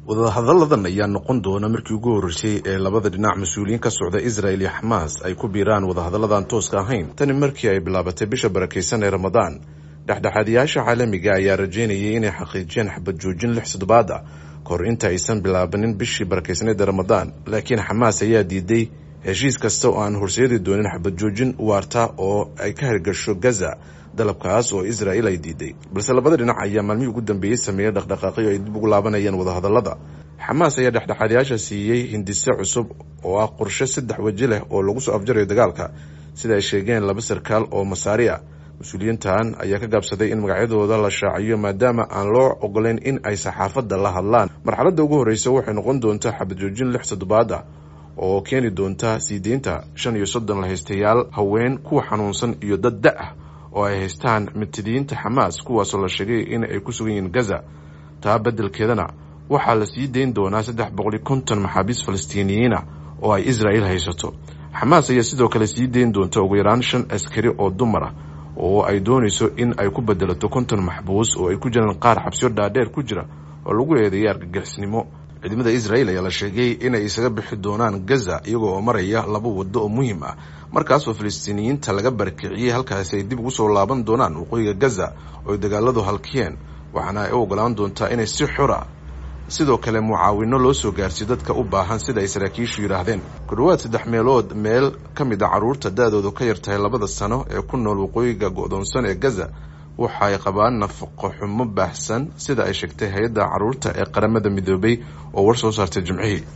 wadahadalladan ayaa noqon doona markii ugu horreysay ee labada dhinac mas-uuliyiin ka socda israel iyo xamaas ay ku biiraan wadahadalladan tooska ahayn tani markii ay bilaabatay bisha barakaysan ee ramadaan dhexdhexaadiyaasha caalamiga ayaa rajeynayay inay xaqiijiyaan xabad joojin lix toddobaad ah kahor inta aysan bilaabanin bishii barakaysaneed ee ramadaan laakiin xamaas ayaa diiday heshiis kasta oo aan horseedi doonin xabad joojin waarta oo ay ka hirgasho gaza dalabkaas oo israel ay diiday balse labada dhinac ayaa maalmihii ugu dambeeyey sameeyey dhaqdhaqaaqyo ay dib ugu laabanayaan wadahadallada xamaas ayaa dhexdhexaadiyaasha siiyey hindise cusub oo ah qorshe saddex weji leh oo lagu soo afjarayo dagaalka sida ay sheegeen laba sarkaal oo masaari ah mas-uuliyiintan ayaa ka gaabsaday in magacyadooda la shaaciyo maadaama aan loo ogolayn in ay saxaafadda la hadlaan marxaladda ugu horreysa waxay noqon doontaa xabad joojin lix toddobaad ah oo keeni doonta sii deynta shan iyo soddon lahaystayaal haween kuwa xanuunsan iyo dad da-ah oo ay haystaan mitidiyiinta xamaas kuwaasoo la sheegay in ay ku sugan yihiin gaza taa beddelkeedana waxaa la sii deyn doonaa saddex boqoli konton maxaabiis falastiiniyiina oo ay israel haysato xamaas ayaa sidoo kale sii deyn doonta ugu yaraan shan askari oo dumar ah oo ay doonayso in ay ku bedelato konton maxbuus oo ay ku jiraan qaar xabsiyo dhaadheer ku jira oo lagu eedeeyay argagixisnimo ciidamada israel ayaa la sheegay inay isaga bixi doonaan gaza iyagoo oo maraya laba waddo oo muhiim ah markaasoo falastiiniyiinta laga barakiciyey halkaasi ay dib ugu soo laaban doonaan waqooyiga gaza oo ay dagaaladu halkiyeen waxaana ay u ogolaan doontaa inay si xora sidoo kale mucaawino loo soo gaarsiyo dadka u baahan sida ay saraakiishu yidhaahdeen ku dhowaad saddex meelood meel ka mid a carruurta da-doodu ka yar tahay labada sano ee ku nool waqooyiga go-doonsan ee gaza waxa ay qabaan nafaqo xumo baahsan sida ay sheegtay hay-adda carruurta ee qaramada midoobay oo war soo saartay jimcihii